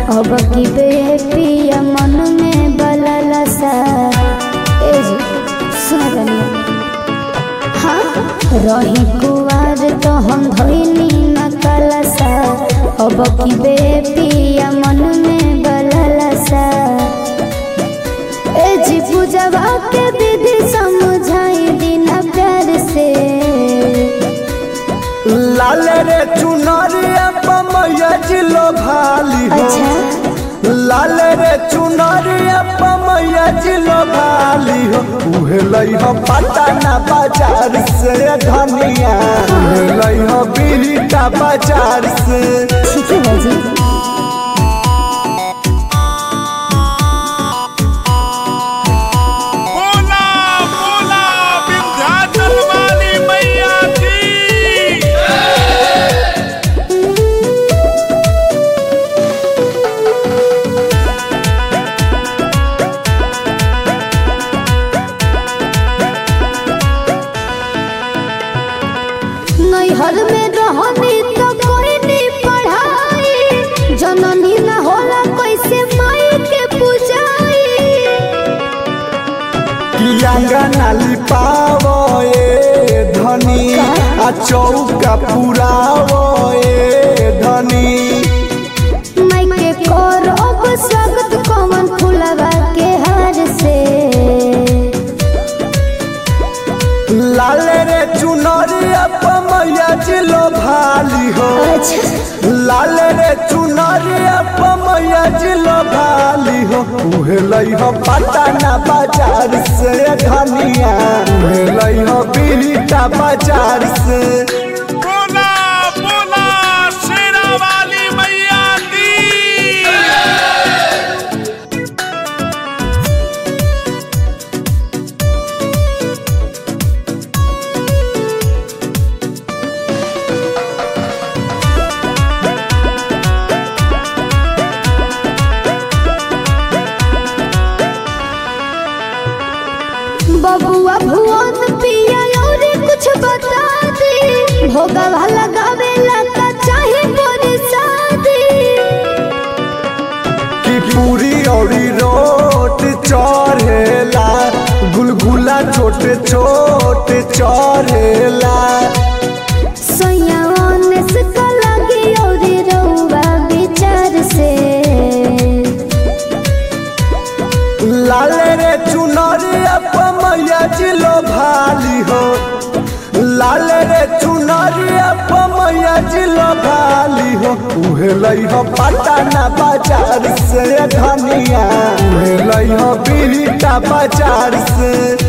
अब की बेपिया मन में बललसा ए जी सुना तनी हाँ रही कुवार तो हम धोइनी न कलसा अब की बेपिया मन में बललसा ए जी पूजवा के विधि समझाई बिना प्यार से लाल रे चुनरिया पमैया जिलो भाली हो अच्छा लाल रे चुनरिया पमैया जिलो भाली हो उहे लई हो पटना बाजार से धनिया उहे लई हो बिहटा बाजार से ठीक है बाजी बोला बोला विंध्याचल वाली मैया की नैहर में रहनी तो कोई नहीं पढ़ाई जननी ना होला कैसे माई के पूजाई कियांगना लिपावो ए धनी आ चौका पुरावो ए धनी माई के करब स्वागत कमन फुलवा के हार से लाल रे चुनरिया पमैया जिलो भाली हो अच्छा लाल रे चुनरिया पमैया जिलो भाली हो उहे लई हो पटना बाजार से धनिया उहे लई हो बिहटा बाजार से बोला बोला शेरा वाली मैया की बबुआ भुवन पिया और कुछ बता दे भोगवा लगावे लगा चाहे बड़ी शादी कि पूरी औरी रोट चढ़ेला गुलगुला छोटे छोटे चढ़ेला सयाने से लगी और रउआ विचार से लाल रे चुनरिया पमैया जिलो भाली हो लाल रे चुनरिया पमैया जिलो भाली हो उहे लई हो पटना बाजार से धनिया उहे लई हो बिहटा बाजार से